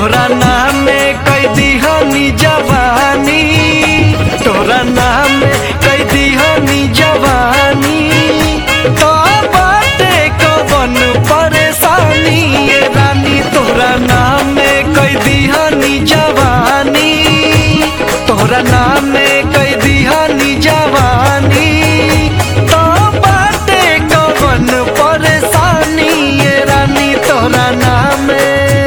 तोरा नाम में कई दिहनी जवानी तोरा नाम में कई दिहनी जवानी तो बाटे कवन परेशानी ये रानी तोरा नाम में कई दिहनी जवानी तोरा नाम में कई दिहनी जवानी तो बाटे कवन परेशानी ये रानी तोरा नाम में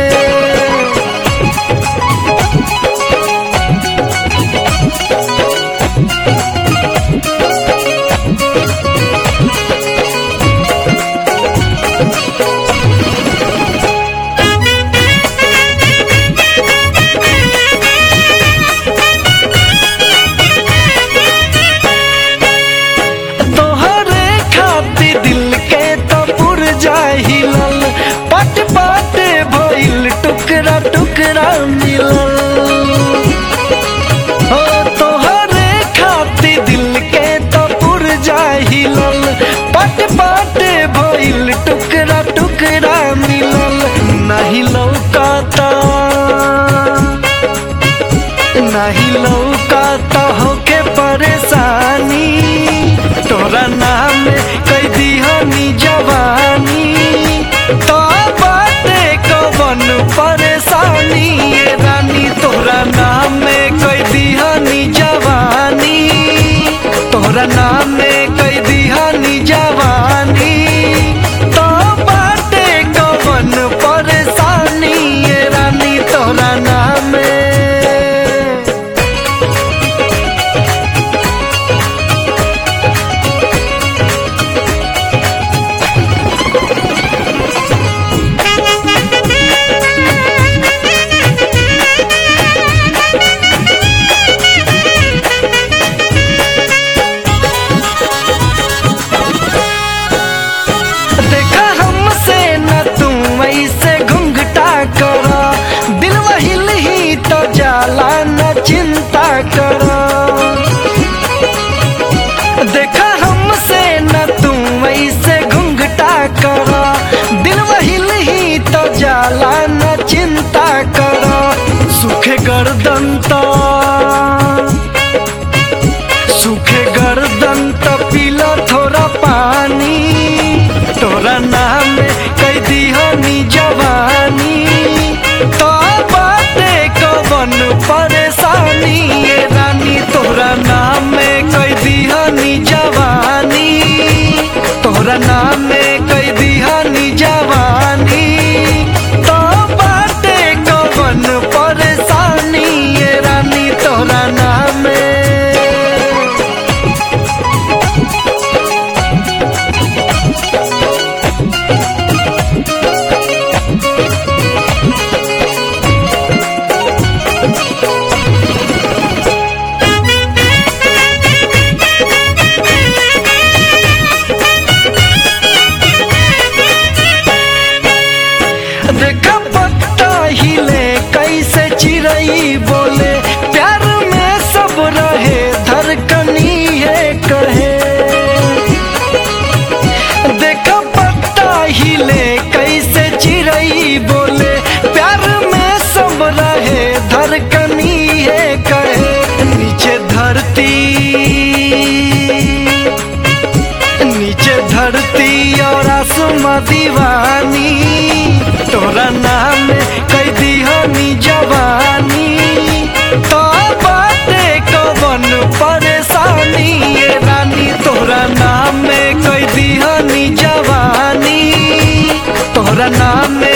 तोहरे खातिर दिल के तो पुरजा हिलल पट पट भइल टुकड़ा टुकड़ा मिलल हो तोहरे खातिर दिल के तो पुरजा हिलल पट पट भइल टुकड़ा टुकड़ा मिलल नहीं लौकाता नहीं लौकाता होके परेशानी तोरा नाम कई दिहनी जवानी तो बाटे कवन परेशानी ये रानी तोरा नाम में कई दिहनी जवानी तोरा नाम में कई दिहनी जवानी तो बाटे कवन परेशानी ये रानी तोरा नाम में देखा हमसे न तू ऐसे घुंघटा करो दिल वहिल ही तो जाला न चिंता करो देखा हमसे न तू ऐसे घुंघटा करो दिल वहिल ही तो जाला न चिंता करो सुखे गर्दन तो सूखे गर्दन तो पीला थोड़ा पानी तोरा नाम कई दिहनी जवानी तो बाटे कवन परेशानी ये रानी तोरा नाम में कई दिहनी जवानी तोरा नाम में कई दिहनी जवानी तो बाटे कवन परेशानी ये रानी तोरा नाम में देखा पत्ता हिले कैसे चिड़ई बोले प्यार में सब रहे धड़कनी है कहे देखा पत्ता हिले कैसे चिड़ई बोले प्यार में सब रहे धड़कनी है कहे नीचे धरती नीचे धरती और आसमां दीवानी तोरा नाम कई दिहनी जवानी तो बाटे कवन परेशानी ये रानी तोरा नाम में कई दिहनी जवानी तोरा नाम में